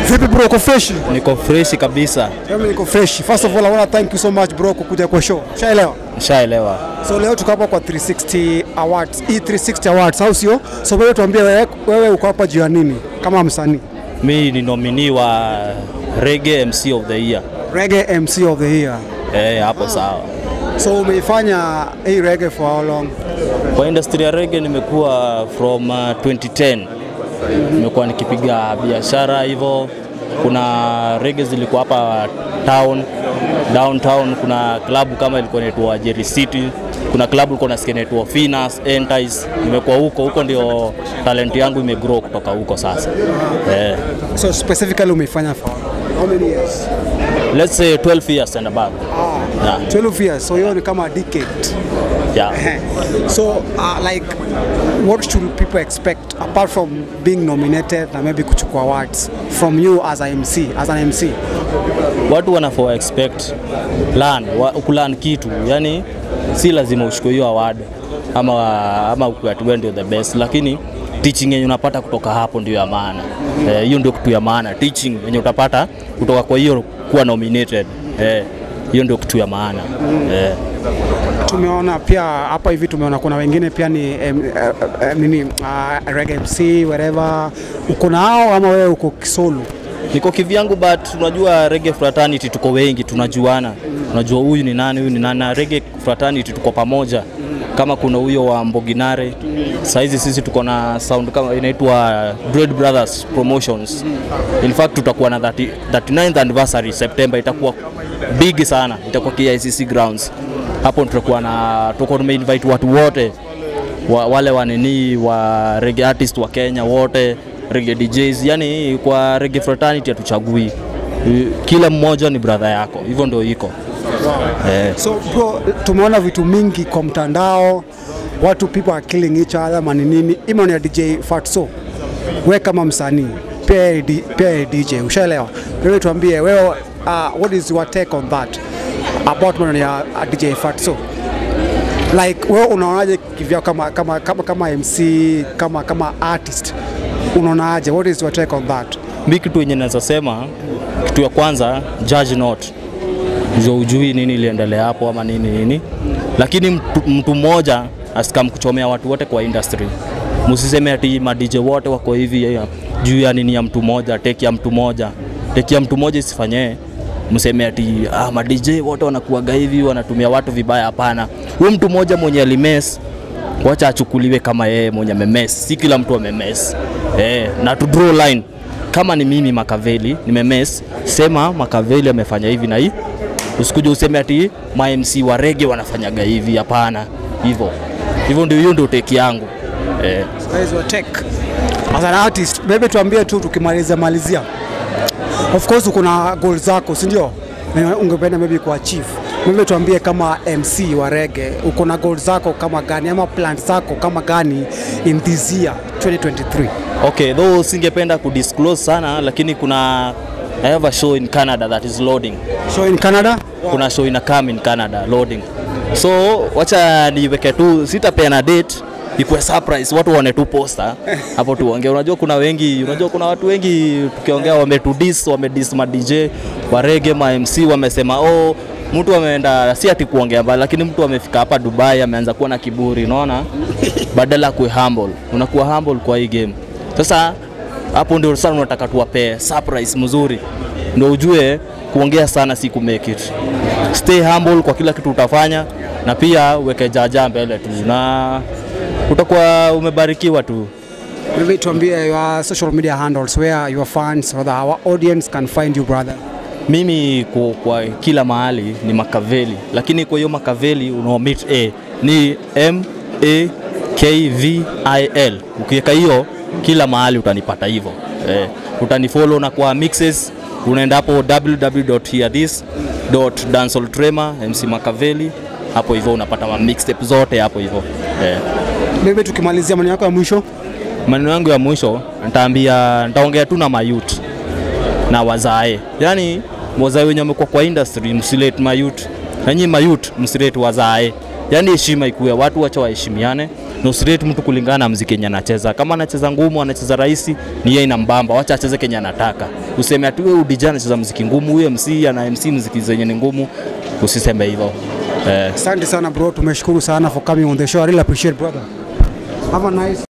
Vipi bro, uko fresh? Niko freshi kabisa, Mimi niko fresh. First of all, I want to thank you so much bro kukuja kwa show. Shaelewa. nishaelewa. So leo tuko hapa kwa 360 Awards, E360 Awards, au sio? So wewe tuambie wewe, wewe uko hapa juu ya nini kama msanii? Mi ni nomini wa Reggae MC of the Year. Reggae MC of the Year. Eh, hapo sawa. So umeifanya hii reggae for how long? Kwa industry ya reggae nimekuwa from uh, 2010 nimekuwa nikipiga biashara hivyo. Kuna reggae zilikuwa hapa town downtown, kuna klabu kama ilikuwa inaitwa Jerry City, kuna klabu ilikuwa nasikia inaitwa Finas Entice. Nimekuwa huko huko, ndio talent yangu imegrow kutoka huko sasa. Eh, So specifically umeifanya for how many years? let's say 12 years and above. Yeah, 12 years. So hiyo ni kama a decade. yeah. So uh, like what should people expect apart from being nominated na maybe kuchukua awards from you as a MC, as an MC? watu wanafaa expect learn wa, kulearn kitu yani si lazima uchukue hiyo award ama ama ukuwe ati wewe ndio the best lakini teaching yenye unapata kutoka hapo ndio ya maana Eh, hiyo ndio kitu ya maana teaching yenye utapata kutoka kwa hiyo kuwa nominated eh, hiyo ndio kitu ya maana eh. Tumeona pia hapa hivi tumeona kuna wengine pia ni em, eh, eh, nini uh, reggae MC wherever uko nao ama wewe uko kisolo? niko kivyangu but unajua reggae fraternity tuko wengi tunajuana unajua huyu ni nani huyu ni nani na reggae fraternity tuko pamoja kama kuna huyo wa Mboginare saizi sisi tuko na sound kama inaitwa Dread Brothers Promotions in fact tutakuwa na 30, 39th anniversary September itakuwa big sana itakuwa KICC grounds hapo tutakuwa na tutakuwa tumeinvite watu wote wa, wale wanini wa reggae artist wa Kenya wote reggae DJs, yani kwa reggae fraternity hatuchagui, kila mmoja ni brother yako, hivyo ndio iko eh. So bro, tumeona vitu mingi kwa mtandao, watu people are killing each other mani nini. Ima ya DJ Fatso, we kama msanii pia yeye di- pia yeye DJ, ushaelewa? Wewe tuambie wewe, uh, what is your take on that about maneno ya uh, DJ Fatso? Like wewe unaonaje kivyao kama, kama, kama, kama MC kama, kama artist unaonaje? What is your take on that? Mi kitu yenye naweza sema, kitu ya kwanza, judge not ndio ujui nini iliendelea hapo ama nini nini, lakini mtu, mtu mmoja asikam kuchomea watu wote kwa industry. Msiseme ati ma DJ wote wako hivi ya- juu ya nini ya mtu mmoja, teki ya mtu mmoja, teki ya mtu mmoja isifanyee mseme ati ah, ma DJ wote wanakuaga hivi wanatumia watu vibaya. Hapana, huyu mtu mmoja mwenye alimes wacha achukuliwe kama yeye mwenye amemes, si kila mtu amemes eh, na to draw line. Kama ni mimi Makaveli nimemes, sema Makaveli amefanya hivi na hii, usikuje useme ati ma MC wa rege wanafanyaga hivi. Hapana, hivyo hivyo ndio, hiyo ndio teki yangu eh. That is your take as an artist. Maybe tuambie tu tukimalizia malizia, of course uko na goal zako, si ndio? Na Ungependa maybe kuachieve. Maybe tuambie kama MC wa reggae uko na goal zako kama gani ama plans zako kama gani in this year 2023? Okay, though singependa kudisclose sana, lakini kuna I have a show in Canada that is loading. So in Canada kuna show ina come in Canada loading. So wacha niweke tu, sitapeana date ikuwe surprise, watu waone tu poster hapo tuongee. Unajua kuna wengi, unajua kuna watu wengi tukiongea wametudis, wamedis ma DJ wa reggae, ma MC wamesema oh, mtu ameenda si ati kuongea mbali, lakini mtu amefika hapa Dubai ameanza kuwa na kiburi, unaona, badala ya kuwa humble, unakuwa humble kwa hii game. Sasa hapo ndio sana unataka tuwapee surprise mzuri, ndio ujue kuongea sana si ku make it. Stay humble kwa kila kitu utafanya, na pia weke jaja mbele tu, na utakuwa umebarikiwa tu. maybe tuambie your social media handles where your fans or the, our audience can find you brother. Mimi kwa, kwa kila mahali ni Makaveli, lakini kwa hiyo Makaveli unaomit a ni M A K V I L. Ukiweka hiyo kila mahali utanipata hivyo eh, utanifollow na kwa mixes unaenda hapo www.hearthis.dansoltrema MC Makaveli, hapo hivyo unapata ma mixtape zote hapo hivyo eh. Maybe tukimalizia maneno yako ya mwisho Maneno yangu ya mwisho nitaambia, nitaongea tu na mayut na wazae, yaani wazae wenye wamekuwa kwa industry, msilete mayut nanyi mayut msilete wazae yani heshima ikuwe, watu wacha waheshimiane na usirate mtu kulingana na mziki yenye anacheza. Kama anacheza ngumu, anacheza rahisi, ni yeye inambamba, wacha acheze kenye anataka. Useme ati wewe DJ anacheza mziki ngumu, huyo MC ana MC mziki zenye ni ngumu, usiseme hivyo eh. Asante sana bro, tumeshukuru sana for coming on the show. I really appreciate brother. Have a nice